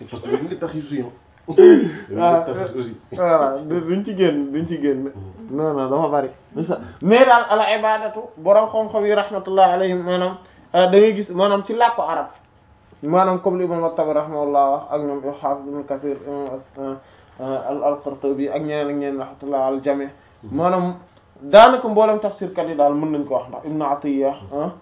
parce que dañu ngi tax aussi ah tax aussi voilà duñ ci génn duñ ci génn non non dafa bari mais daal ala ibadatu borom xam-xam yi rahmatullah alayhim maanaam da ngay gis maanaam ci làkku arab maanaam comme li imam at-Tabari rahimahullah wax ak ñoom Hafiz ibn Kathir al al-Qurtubi ak ñeneen ak ñeneen rahmatullah al jami maanaam daanaka mboolem tafsirkat yi daal mën nañ ko wax ndax Ibn Atiyya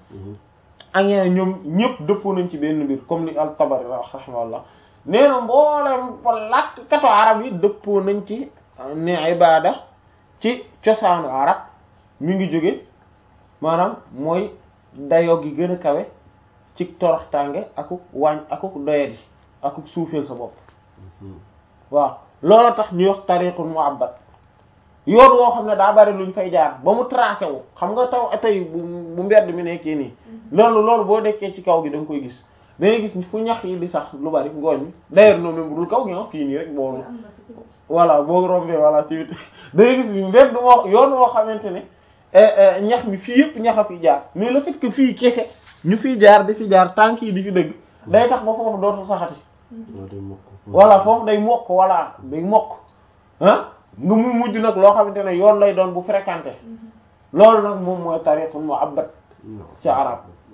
ak ñeneen ñoom ñëpp dëppoo nañ ci benn mbir comme li al-Tabari wax rahimahullah nee na mboolem ko làkk kato arab yi dëppoo nañ ci ne ibada ci cosaanu arab mi ngi jóge maanaam mooy dayoo gi gën a kawe ci toroxtànge akuk wàññ akuk doyadi akuk suufeel sa bopp waaw loolu tax ñuy wax tariqul mu'abbad yoon woo xam ne daa bari luñ fay jaar ba mu tracé wu xam nga taw tey bu bu mbedd mi nekkee nii loolu loolu boo dekkee ci kaw gi da nga koy gis da ngay gis fu ñax yi di sax lu bari ngooñ mi d'ailleurs noonu même bu dul kaw gi ah fii nii rek boo voilà boo rombee voilà ci da ngay gis mbedd moo yoon woo xamante ne ñax mi fii yëpp ñax a fi jaar mais le fait que fii kese ñu fiy jaar di fi jaar tànk yi di fi dëgg day tax ba foofu dootul saxati voilà foofu day mokk voilà day mokk ah nga mu mujj nag loo xamante ne yoon lay doon bu fréquenté loolu nag moom mooy tariqul mu'abbad ci arab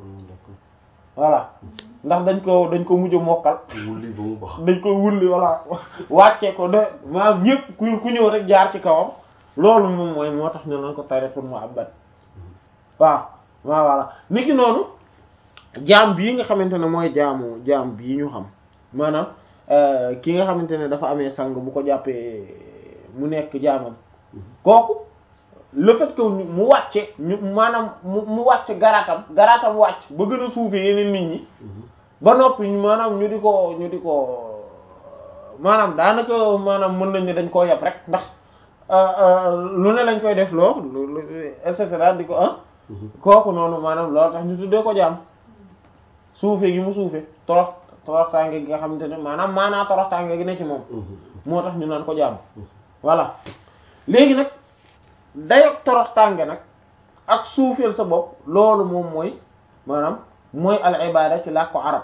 voilà ndax dañ ko dañ ko mujj a mokkal wulli ba mu bax dañ ko wulli voilà wàccee ko de maanaam ñëpp ku ku ñëw rek jaar ci kawam loolu moom mooy moo tax ñu naan ko tariqul mu'abbad waaw waaw voilà niki noonu jaam bii nga xamante ne mooy jaamu jaam bii ñu xam maanaam ki nga xamante ne dafa amee sang bu ko jàppee mu nekk jaamam kooku le fait que mu wàcce ñu maanaam mu mu wàcce garaatam garaatam wàcc ba gën a suufee yeneen nit ñi ba noppi maanaam ñu di ko ñu di ko maanaam daanaka maanaam mën nañ ne dañ koo yab rek ndax lu ne lañ koy def loo et cetera di ko ah kooku noonu maanaam loolu tax ñu tuddee ko jaam suufe gi mu suufe torox toroxtaange gi nga xamante ne maanaam maanaa toroxtaange gi ne ci moom moo tax ñu naan ko jaam voilà léegi nag dayog toroxtaange nag ak suufeel sa bopp loolu moom mooy maanaam mooy al ibada ci làkku arab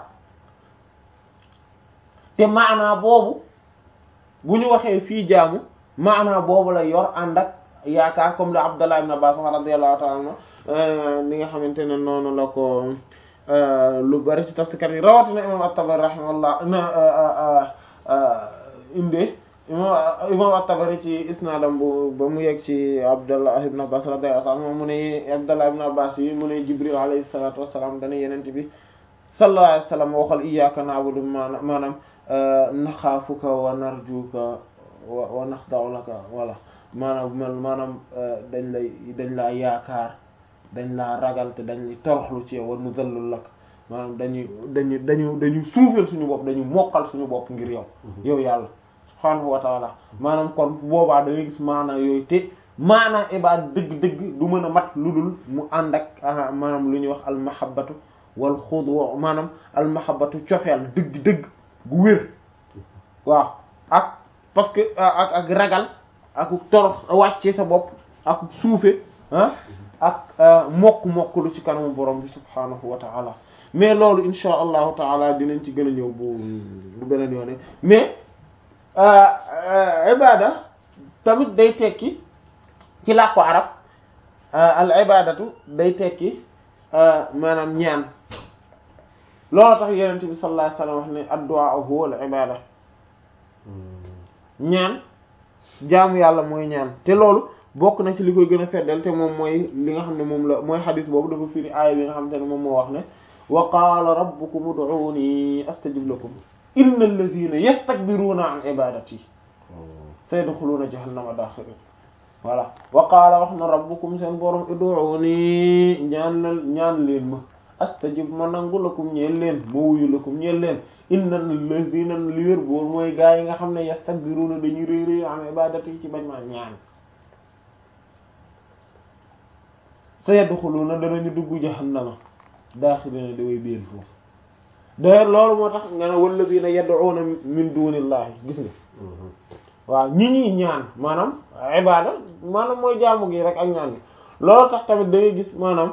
te maanaa boobu bu ñu waxee fii jaamu maanaa boobu la yor ànd ak yaakaar comme le Abdallah ibn Abbas radiyallahu ta'ala anhu li nga xamante ne noonu la ko lu bari ci tafsirkat yi rawatina imam at-Tabari rahimahullah na indee imam imam at-Tabari ci isnaadam bu ba mu yegg ci Abdallah ibn Abbas radiyallahu anhu mu ne Abdallah ibn Abbas yi mu ne Jibril alayhi salatu wassalam dana yenente bi sallallahu alayhi wasallam waxal iyyaka na'budu maanaam maanaam naxaafuka wa narjuka wa naxda'u laka wala maanaam maanaam dañ lay dañ laa yaakaar dañ laa ragal te dañ toroxlu ci yow wa nuzallu lak maanaam dañuy dañu dañu dañu suufeel suñu bopp dañu mokkal suñu bopp ngir yow yow yàlla subhaanahu wa taala maanaam kon boobaa da ngay gis maanaa yooyu te maanaa ibaad dëgg-dëgg du mën a mat lu dul mu ànd ak maanaam lu ñuy wax almahabatu wal xudu maanaam almahabatu cofeel dëgg-dëgg gu wér waaw ak parce que ak ak ragal ak torox wàcce sa bopp ak suufe ah ak mokk-mokk lu ci kanamu borom bi subhaanahu wa taala mais loolu insha allahu taala dinañ ci gën a ñëw bu bu beneen yoone mais ibada tamit day tekki ci làkku arab al ibadatu day tekki maanaam ñaan loolu tax yenente bi sallallahu alayhi wasallam wax ne addu'a huwa al ibada ñaan jaamu yàlla mooy ñaan te loolu bokk na ci li koy gën a feddal te moom mooy li nga xam ne moom la mooy xadis boobu dafa firi aaya bi nga xam te ne moom moo wax ne wa qaala rabbukum ud'uuni astajib lakum inna alladhina yastakbiruna an ibadati sayadkhuluna jahannama dakhirin voilà wa qaala wax na rabbukum seen borom ud'uuni ñaan la ñaan leen ma astajib ma nangu lakum ñeel leen ma wuyu lakum ñeel leen inna alladhina li wér boor mooy gaa yi nga xam ne yastakbiruna dañuy réy réy an ibadati ci bañ ma ñaan sayadkhuluna danañu dugg jahannama daaxilina di way biir foofu d'ailleurs loolu moo tax nga ne walladina yad'una min dunillahi gis nga waaw ñi ñuy ñaan maanaam ibada maanaam mooy jaamu gi rek ak ñaan gi loolu tax tamit da ngay gis maanaam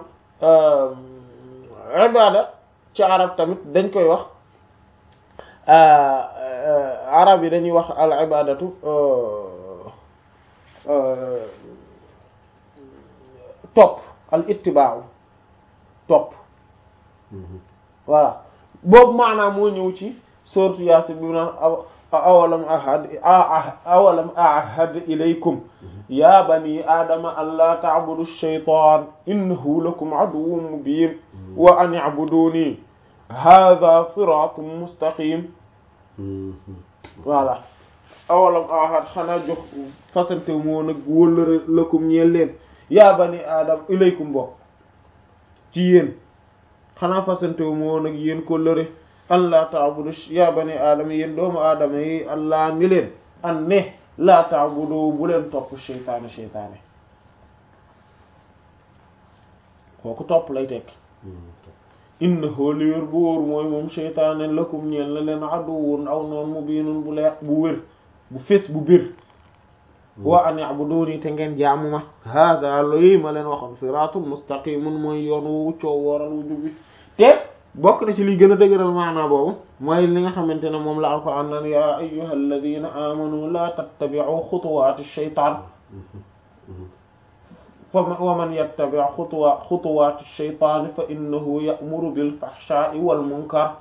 ibada ci arab tamit dañ koy wax arab yi dañuy wax al ibadatu topp al ittiba'u topp voilà boobu maanaam moo ñëw ci sourate Yaasin bi mu naan awalam ahad awalam ahad ilaykum ya bani aadama an laa ta'budu ash-shaytaan innahu lakum aduwwun mubiin wa an i'buduni hadha siraatun mustaqim voilà awalam ahad xanaa jox fasante moo nag wóllëre lakum ñeel leen yaa bani aadama ilaykum bokk ci yéen xanaa fasante moo nag yéen ko lëre an laa ta'budu yaa bani aadama yéen doomu aadama yi allah ni leen an ne laa ta'budu bu leen topp seytaane seytaane kooku topp lay tekki innahu li wér bu wóor mooy moom seytaane lakum ñeel na leen aduwwun aw noon mubiinun bu leer bu wér bu fés bu bir wa an i'buduni te ngeen jaamu ma hada loyi ma leen waxoon siraatun mustaqimun mooy yoon wu coow wooral wu jubbi te bokk na ci liy gën a dëgëral maanaa boobu mooy li nga xamante ne moom la alquran naan ya ayyuha alladina amanu la tattabi'u xutuwaati shaytaan fa wa man yattabi' xutuwa xutuwaati shaytaan fa innahu ya'muru bil fahshaa'i wal munkar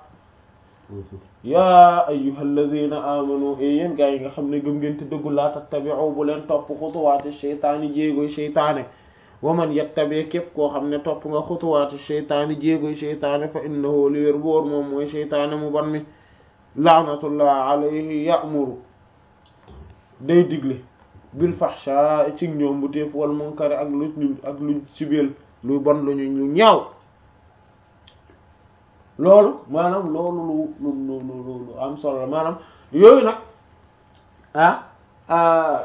yaa ayyuhal ladina amanu e yéen gaa yi nga xam ne gëm ngeen te dëggu laa tattabi'u bu leen topp xutuwaati sheytaani jéegoy sheytaane wa man yattabi képp koo xam ne topp nga xutuwaati sheytaani jéegoy sheytaane fa innahu li wér boor moom mooy sheytaane mu ban mi laanatullah alayhi ya'muru day digle bil fahsha ci ñoom bu téef wal munkari ak lu ak luñ sibeel lu bon lu ñu lu ñaaw loolu maanaam loolu lu lu lu lu lu am solo la maanaam yooyu nag ah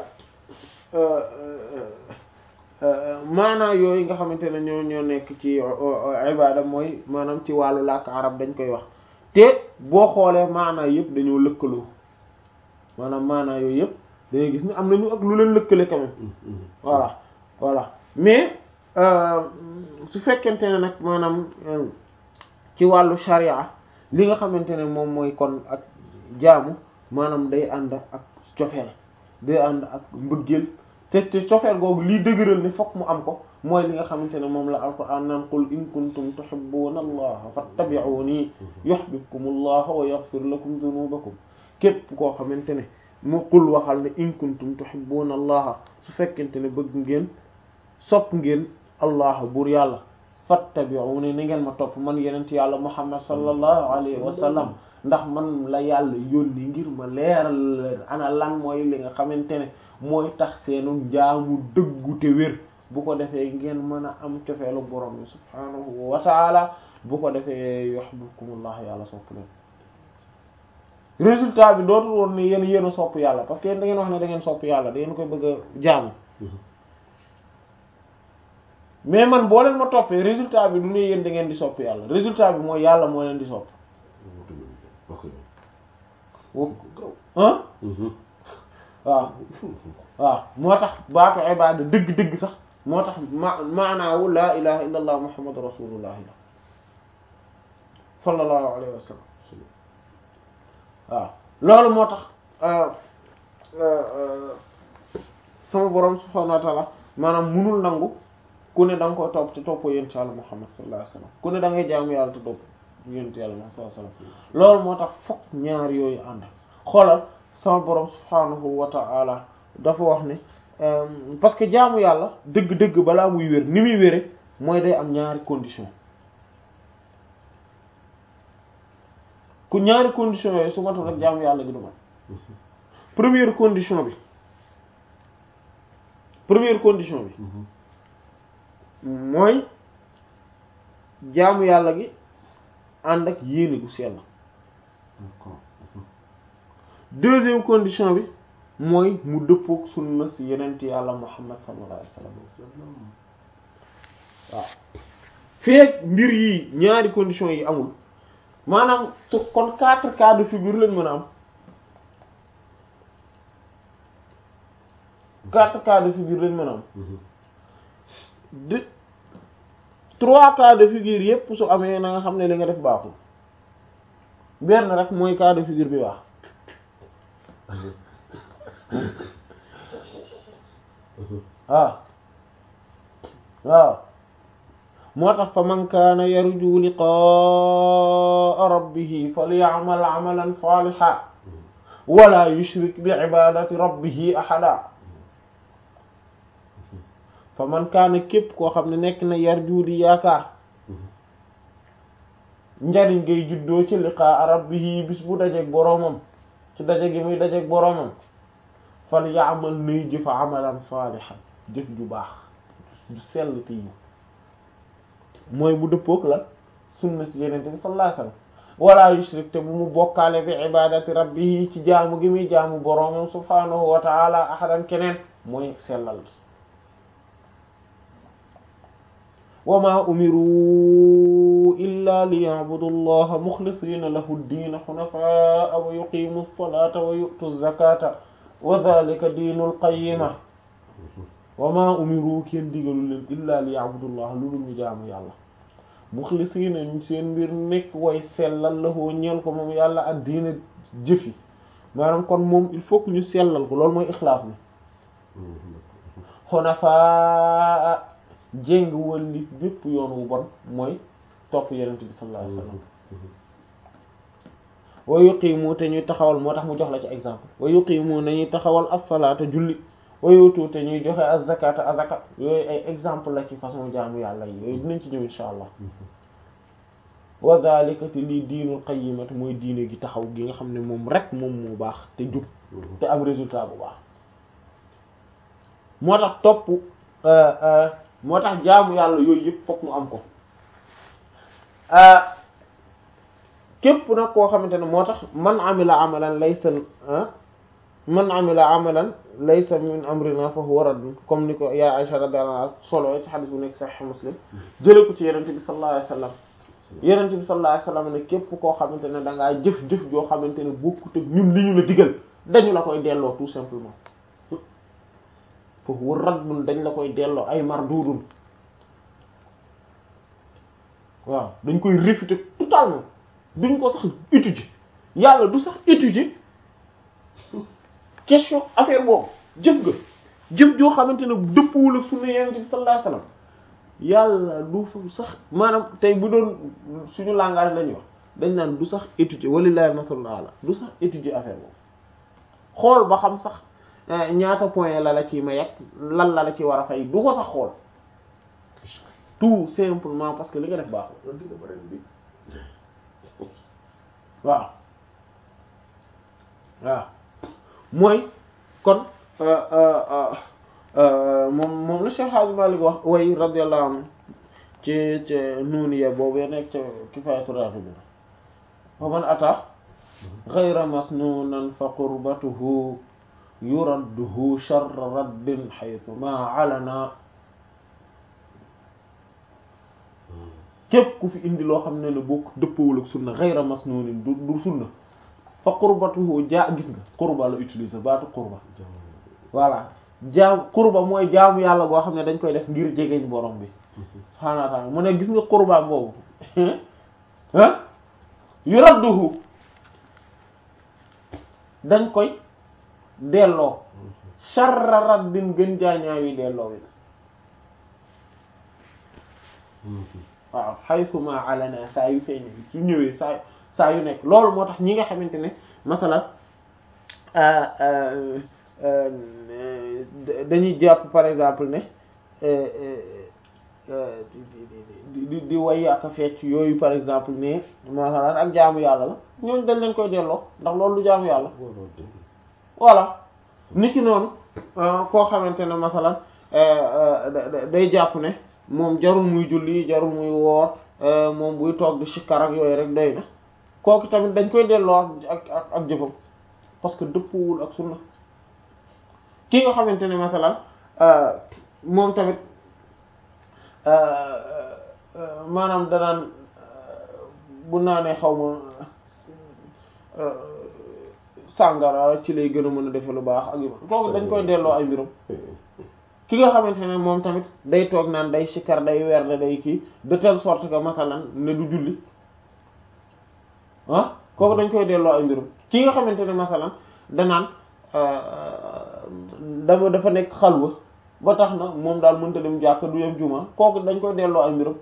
maanaa yooyu nga xamante ne ñoo ñoo nekk ci ibada mooy maanaam ci wàllu làkk arab dañ koy wax te boo xoolee maanaa yëpp dañoo lëkkaloo maanaam maanaa yooyu yëpp dangay gis ni am nañu ak lu leen lëkkale quand même voilà voilà mais su fekkente ne nag maanaam ci wàllu sharia li nga xamante ne moom mooy kon ak jaamu maanaam day ànd ak cofeel day ànd ak mbëggeel te te cofeel googu lii dëgëral ne fokk mu am ko mooy li nga xamante ne moom la alquran naan qul in kuntum tuhibbuna allaha fattabi'uni yuhibbukum allah wa yaghfir lakum dhunubakum képp koo xamante ne mu qul waxal ne in kuntum tuhibbuna allaha su fekkente ne bëgg ngeen sopp ngeen allah buur yàlla fattabi'uni ni ngeen ma topp man yenent yàlla muhammad sallallahu alayhi wa sallam ndax man la yàlla yónni ngir ma leeral leen ana lan mooy li nga xamante ne mooy tax seenu jaamu dëggu te wér bu ko defee ngeen mën a am cofeelu borom bi subhaanahu wa taala bu ko defee yuhibbukumullah yàlla sopp leen résultat bi dootul woon ne yéen yéen a sopp yàlla parce que yéen da ngeen wax ne da ngeen sopp yàlla da ngeen koy bëgg a jaamu mais man boo leen ma toppee résultat bi du ne yéen da ngeen di sopp yàlla résultat bi mooy yàlla moo leen di sopp ah waaw waaw moo tax baatu ibaada dëgg-dëgg sax moo tax ma maanaawu laa ilaha illa allah muhammadu rasulullah la sallallahu alayhi wa sallam waaw loolu moo tax sama borom subhanahu wa ta'ala maanaam munul nangu ku ne da nga koy topp te toppoo yonent yàlla muhammad sallallahu alayhi wa sallam ku ne da ngay jaamu yàlla te topp yonent yàlla muhammad sallallahu alayhi wa sallam loolu moo tax fokk ñaar yooyu ànd xoolal sama borom subhanahu wa ta'ala dafa wax ne parce que jaamu yàlla dëgg-dëgg balaa muy wér ni muy wére mooy day am ñaari condition ku ñaari condition yooyu su matul rek jaamu yàlla gi du mat première condition bi première condition bi mooy jaamu yàlla gi ànd ak yéene gu sell deuxième condition bi mooy mu dëppook sunna si yenent yàlla muhammad sallallahu alayhi wasallam waaw feek mbir yi ñaari condition yi amul maanaam kon quatre cas de figure lañ mën a am quatre cas de figure lañ mën a am de trois cas de figure yépp su amee na nga xam ne li nga def baaxul benn rek mooy cas de figure bi baax waaw waaw moo tax fa man kaana yarju liqaa rabbihi falya'mal 'amalan salihan wala yushrik bi ibadati rabbihi ahada fa man kaana képp koo xam ne nekk na yarju di yaakaar njariñ ngay juddoo ci liqaa rabbihi bis bu dajeek boroomam ci daje gi muy dajeek boroomam fal ya'mal nay jëfa amalan salihan jëf ju baax ju sell te yi mooy bu dëppook lan sunna ci yenente bi sallallahu alayhi wasallam wala yushrik te bu mu bokkaale bi ibadati rabbihi ci jaamu gi muy jaamu boroomam subhanahu wa ta'ala ahadan keneen mooy sellal gi wa ma umiru illa liya'budu allaha mukhlisina lahu ad-din hunafa'a wa yuqimu as-salata wa yu'tu az-zakata wa dhalika diinul qayyima wa ma umiru kenn digalu leen illa liya'budu allaha lu dul ñu jaamu yàlla mukhlisina ñu seen mbir nekk way sellal lahu ñeel ko moom yàlla ak diina jëfi maanaam kon moom il faut que ñu sellal ko loolu mooy ixlaas bi hunafa jéng wëlli bépp yoon wu bon mooy topp yonent bi sallallahu alayhi wasallam wa yuqimu te ñuy taxawal moo tax mu jox la ci exemple wa yuqimu nañuy taxawal as-salaata julli wa yutu te ñuy joxe az-zakata azaka yooyu ay exemple la ci façon jaamu yàlla yi yooyu dinañ ci ñëw insha allah wa dhalika te lii diinul qayyimati mooy diine gi taxaw gi nga xam ne moom rek moom moo baax te jub te am résultat bu baax moo tax topp moo tax jaamu yàlla yooyu yëpp fokk mu am ko képp nag koo xamante ne moo tax man amila amalan laysa man amila amalan laysa min amrina fa huwa radd comme ni ko yaa Aisha radiyallahu anha solo ci xadis bu nekk sahih Muslim jële ko ci yenente bi sallallahu alayhi wasallam yenente bi sallallahu alayhi wasallam ne képp koo xamante ne da ngaa jëf-jëf joo xamante ne bokkut ak ñun li ñu la digal dañu la koy delloo tout simplement fa huwa raddun dañ la koy delloo ay mardudun waaw dañ koy réfuter totalement duñ ko sax étudier yàlla du sax étudier question affaire boobu jëf ga jëf joo xamante ne dëppwul ak sunna yonent bi sallallahu alayhi wasallam yàlla du fa sax maanaam tey bu doon suñu langage la ñuy wax dañ naan du sax étudier walillahi masalul ala du sax étudier affaire boobu xool ba xam sax ñaata point la la ci may ak lan la la ci war a fay du ko sax xool tout simplement parce que li nga def baaxul waaw waaw mooy kon moom moom la Cheikh Hadji Malick wax way radiyallahu anhu ci ci nuuniya boobu ya nekk ci Kifaayatu Raghibin wa man ata ghayra masnunan fa qurbatuhu yuradduhu sharra raddin haythu ma alana képp ku fi indi loo xam ne ne bokk dëppawul ak sunna ghayra masnunin du du sunna fa qurbatuhu jaa gis nga qurba la utiliser baatu qurba voilà jaam qurba mooy jaamu yàlla goo xam ne dañ koy def ngir jegeñ borom bi subhaanahu wa ta'ala mu ne gis nga qurba boobu ah yuradduhu dañ koy delloo sharra raddin gën jaañaawi delloo wi waaw haythuma alana saa yu feeñ su ñëwee saa saa yu nekk loolu moo tax ñi nga xamante ne masalan dañuy jàpp par exemple ne di di way ak a fecc yooyu par exemple ne masalan ak jaamu yàlla la ñooñu dañ leen koy delloo ndax loolu du jaamu yàlla voilà niki noonu koo xamante ne masalan day jàpp ne moom jarul muy julli jarul muy woor moom buy toog di sikkar ak yooyu rek doy na kooku tamit dañ koy delloo ak ak ak jëfam parce que dëppwul ak sunna ki nga xamante ne masalan moom tamit maanaam danaan bu naanee xaw ma sàngara ci lay gën a mën a defe lu baax ak yu kooku dañ koy delloo ay mbirum ki nga xamante ne moom tamit day toog naan day sikkar day weer day kii de telle sorte que masalan ne du julli ah kooku dañ koy delloo ay mbirum ki nga xamante ne masalan danaan dama dafa nekk xalwa ba tax na moom daal mënta dem jàkk du yem juma kooku dañ koy delloo ay mbiram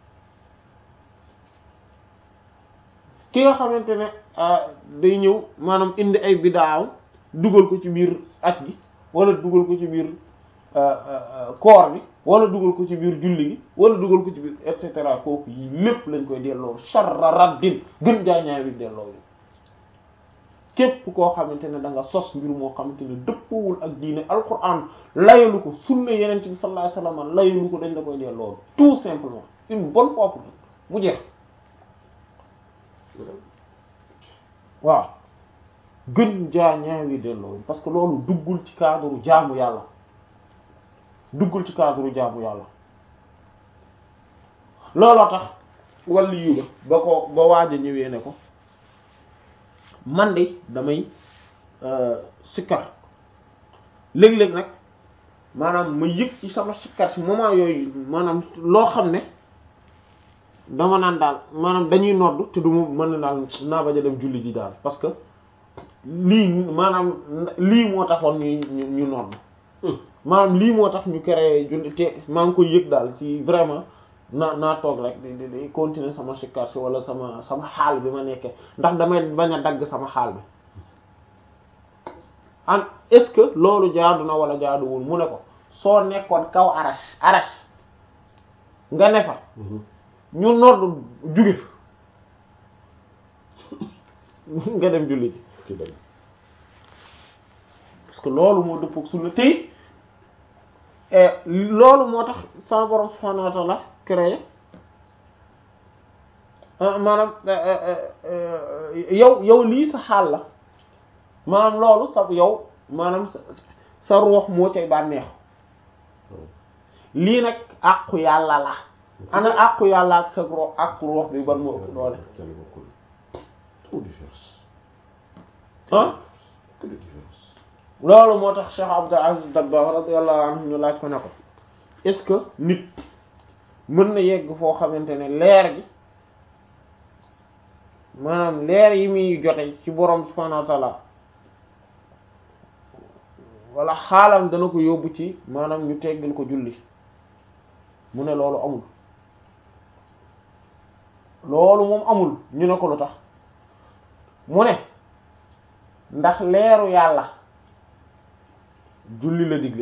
ki nga xamante ne day ñëw maanaam indi ay bidaaw dugal ko ci biir at gi wala dugal ko ci biir koor bi wala dugal ko ci biir julli gi wala dugal ko ci biir et cetera kooku yi lépp lañ koy delloo sharra raddin gën jaañaay bi delloo yi képp koo xamante ne da nga sos mbir moo xamante ne dëppowul ak diine alquran layalu ko sunna yeneen bi sallallahu alayhi wasallam layalu ko dañ la koy delloo tout simplement une bonne fois pour mu jeex waaw gën jaa ñaawi delloo parce que loolu duggul ci cadre jaamu yàlla duggul ci cadre jaamu yàlla looloo tax wàllu yu ba ko ba waaj a ñëwee ne ko man de damay sikkar léeg-léeg nag maanaam ma yëg ci sama sikkar ci moment yooyu maanaam loo xam ne dama naan daal maanaam dañuy nodd te du ma mën na daal naa bañ a dem julli ji daal parce que lii maanaam lii moo taxoon ñu ñu ñu nodd maanaam lii moo tax ñu créé julli te maa ngi koy yëg daal ci vraiment naa naa toog rek di di continuer sama sikkar si wala sama sama xaal bi ma nekkee ndax damay bañ a dagg sama xaal bi an est-ce que loolu jaadu na wala jaaduwul mu ne ko soo nekkoon kaw arash arash nga ne fa ñu nodd juge fa nga dem julli ji parce que loolu moo dëppook sunna tey loolu moo tax sama borom subhanahu wa ta'ala créé maanaam yow yow lii sa xaal la maanaam loolu sa yow maanaam sa sa ruux moo cay bànneexu lii nag àqu yàlla la ana àqu yàlla ak sa ruux àqu ruux bi ban moo ëpp doole ah loolu moo tax Cheikh Abdul Aziz Dabakh radiyallahu anhu ñu laaj ko ne ko est-ce que nit mën na yegg foo xamante ne leer gi maanaam leer yi muy jote ci borom subhanahu wa ta'ala wala xaalam dana ko yóbbu ci maanaam ñu teggal ko julli mu ne loolu amul loolu moom amul ñu ne ko lu tax mu ne ndax leeru yàlla julli la digle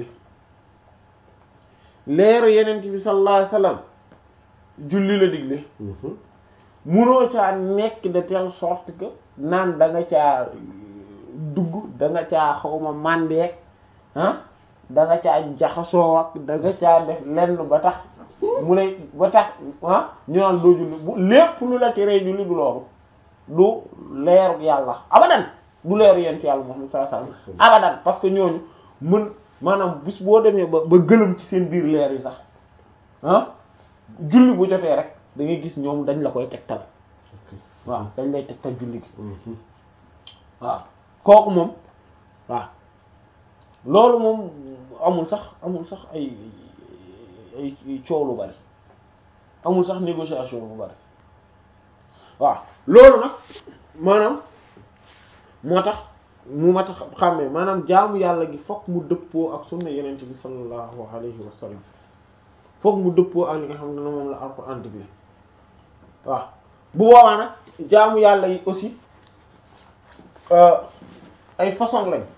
leeru yenent bi sallallahu alayhi wasallam julli la digle munoo caa nekk de telle sorte que naan da nga caa dugg da nga caa xawma màndeek ah da nga caa jaxasoo ak da nga caa def lenn ba tax mu ne ba tax ah ñu naan doo julli bu lépp lu la teree julli du loolu du leeru yàlla abadan du leeru yent yàlla Muhammad sallallahu alayhi wasallam abadan parce que ñooñu mën maanaam bis boo demee ba ba gëlëm ci seen biir leer yi sax ah julli bu jotee rek da ngay gis ñoom dañ la koy tegtal waaw dañ lay tegtal julli gi waaw kooku moom waaw loolu moom amul sax amul sax ay ay coow lu bari amul sax négociation bu bari waaw loolu nag maanaam moo tax mu ma tax xàmmee maanaam jaamu yàlla gi fokk mu dëppoo ak sunna yenente bi sallallahu alayhi wa sallam fokk mu dëppoo ak li nga xam ne moom la alxuraan digle waaw bu boobaa nag jaamu yàlla yi aussi ay façon lañ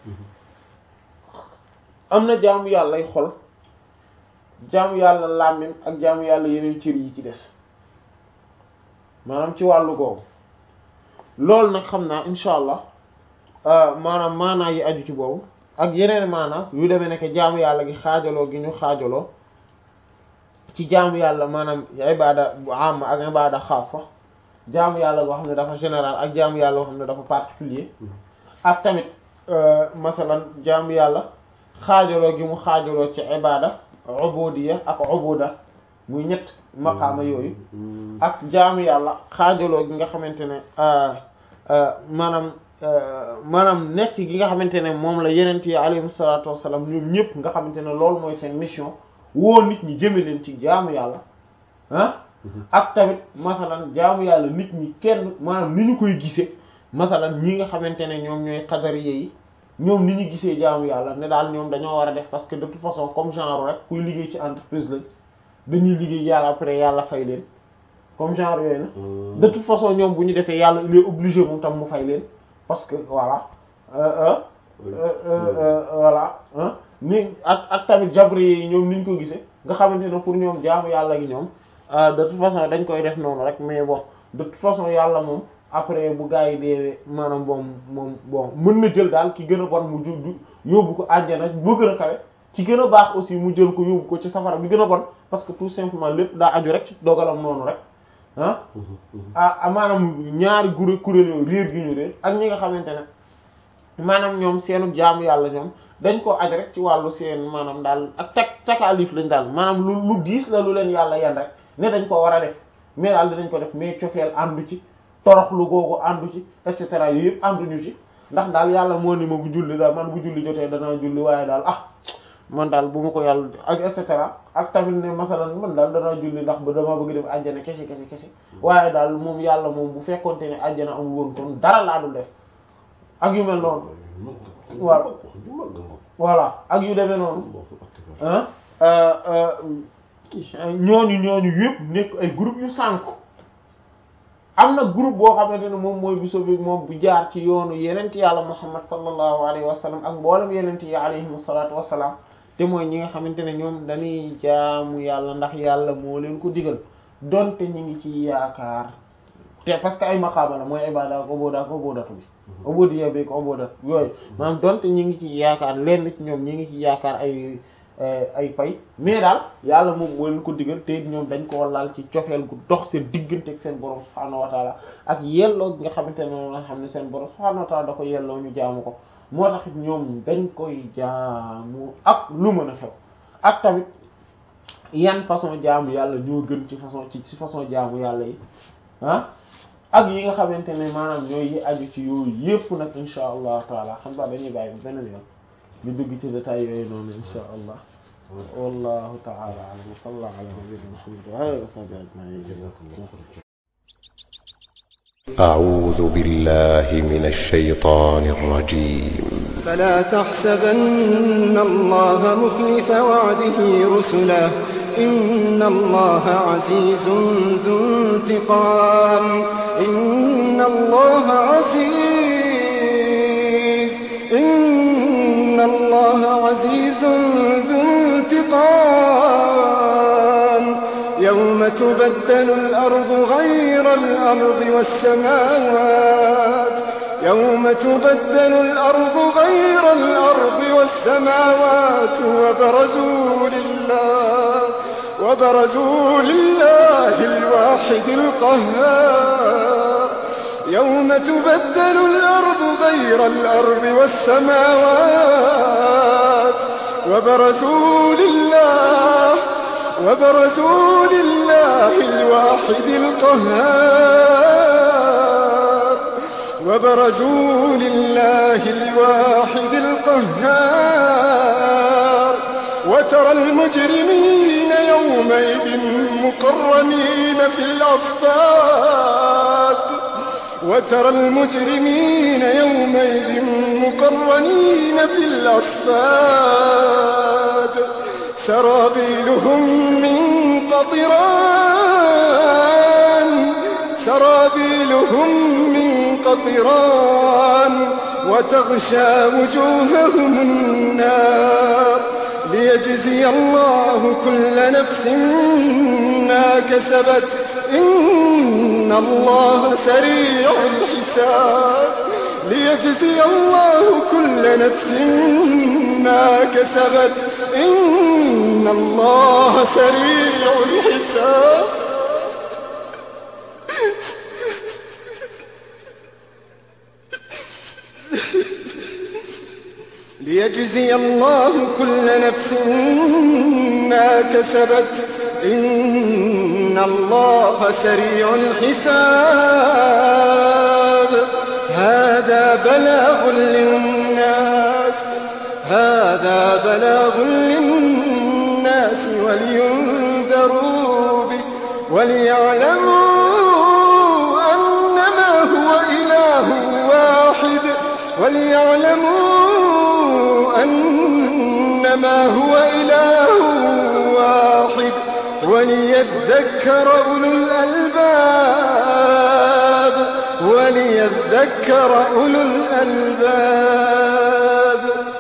am na jaamu yàlla ay xol jaamu yàlla làmmiñ ak jaamu yàlla yeneen cër yi ci des maanaam ci wàllu googu loolu nag xam naa insha allah maanaam maanaa yi aju ci boobu ak yeneen maanaam yu demee nekk jaamu yàlla gi xaajaloo gi ñu xaajaloo ci jaamu yàlla maanaam ibada bu am ak ibada xaasa jaamu yàlla boo xam ne dafa général ak jaamu yàlla boo xam ne dafa particulier ak tamit masalan jaamu yàlla xaajaloo gi mu xaajaloo ci ibada ubudiya ak ubuda muy ñett maqaama yooyu ak jaamu yàlla xaajaloo gi nga xamante ne maanaam maanaam nekk gi nga xamante ne moom la yenent yi alayhi salaatu wassalaam ñoom ñëpp nga xamante ne loolu mooy seen mission woo nit ñi jëme leen ci jaamu yàlla ah ak tamit masalan jaamu yàlla nit ñi kenn maanaam ni ñu koy gisee masalan ñi nga xamante ne ñoom ñooy xadariye yi ñoom ni ñu gisee jaamu yàlla ne daal ñoom dañoo war a def parce que de toute façon comme genre rek kuy liggéey ci entreprise lañ dañuy liggéey yàlla après yàlla fay leen comme genre yooyu na de toute façon ñoom bu ñu defee yàlla il est obligé moom tam mu fay leen parce que voilà voilà ni ak ak tamit jabri yi ñoom niñ ko gisee nga xamante ne pour ñoom jaamu yàlla gi ñoom de toute façon dañ koy def noonu rek mais bon de toute façon yàlla moom après bu gaa yi deewee maanaam bon moom bon mën na jël daal ki gën a bon mu ju yóbbu ko àjjana bu gën a kawe ci gën a baax aussi mu jël ko yóbbu ko ci safara bi gën a bon parce que tout simplement lépp daa aju rek ci dogalam noonu rek ah ah maanaam ñaari guré kuréel yooyu réer gi ñu réer ak ñi nga xamante ne maanaam ñoom seenu jaamu yàlla ñoom dañ koo aj rek ci wàllu seen maanaam daal ak tak takaalif lañ daal maanaam lu lu diis la lu leen yàlla yan rek ne dañ ko war a def mais daal dinañ ko def mais cofeel àndu ci torox lu googu àndu ci et cetera yooyu yëpp ànduñu ci ndax daal yàlla moo ni ma bu julli daal man bu julli jotee danaa julli waaye daal ah man daal bu ma ko yàlla ak et cetera ak tamit ne masalan man daal danaa julli ndax ba dama bëgg def àjjana kese kese kese waaye daal moom yàlla moom bu fekkonte ne àjjana amul woon kon dara laa dul def ak yu mel noonu voilà voilà ak yu demee noonu ah ñooñu ñooñu yëpp nekk ay groupe yu sànku am na groupe boo xamante ne moom mooy bu sobi moom bu jaar ci yoonu yenent yàlla muhammad sallallahu alayhi wa sallam ak mboolem yenent yi alayhim salaatu wassalaam te mooy ñi nga xamante ne ñoom dañuy jaamu yàlla ndax yàlla moo leen ko digal donte ñi ngi ci yaakaar te parce que ay maqaama la mooy ibada ak oboda ak obodatu bi obodiya bi ko obodat yooyu maanaam donte ñi ngi ci yaakaar lenn ci ñoom ñi ngi ci yaakaar ay ay pay mais daal yàlla moom moo leen ko digal te ñoom dañ koo laal ci cofeel gu dox seen diggante ak seen borom subhaanahu wa taala ak yelloo gi nga xamante ne moom nga xam ne seen borom subhaanahu wa taala da ko yelloo ñu jaamu ko moo tax ñoom dañ koy jaamu ak lu mën a xew ak tamit yan façon jaamu yàlla ñoo gën ci façon ci ci façon jaamu yàlla yi ah ak yi nga xamante ne maanaam ñooy yi aju ci yooyu yépp nag insha allah taala xam nga dañuy bàyyi beneen yoon ñu dugg ci détails yooyu noonu insha allah wallahu ta'ala a'lam wa sallallahu ala nabiyyina muhammad wa alihi wa sahbihi ajma'in أعوذ بالله من الشيطان الرجيم فلا تحسبن الله مخلف وعده رسله إن الله عزيز ذو انتقام إن الله عزيز إن الله عزيز ذو انتقام يوم تبدل الأرض غير الأرض والسماوات يوم تبدل الأرض غير الأرض والسماوات وبرزوا لله وبرزوا لله الواحد القهار يوم تبدل الأرض غير الأرض والسماوات وبرزوا لله وبرزوا لله الواحد القهار وبرزوا لله الواحد القهار وترى المجرمين يومئذ مقرنين في الأصفاد وترى المجرمين يومئذ مقرنين في الأصفاد سرابيلهم من قطران سرابيلهم من قطران وتغشى وجوههم النار ليجزي الله كل نفس ما كسبت إن الله سريع الحساب ليجزي الله كل نفس ما كسبت إن الله سريع الحساب ليجزي الله كل نفس ما كسبت إن الله سريع الحساب هذا بلاغ للناس هذا بلاغ للناس ولينذروا به وليعلموا أنما هو إله واحد وليعلموا إنما هو إله واحد وليذكر أولو الألباب وليذكر أولو الألباب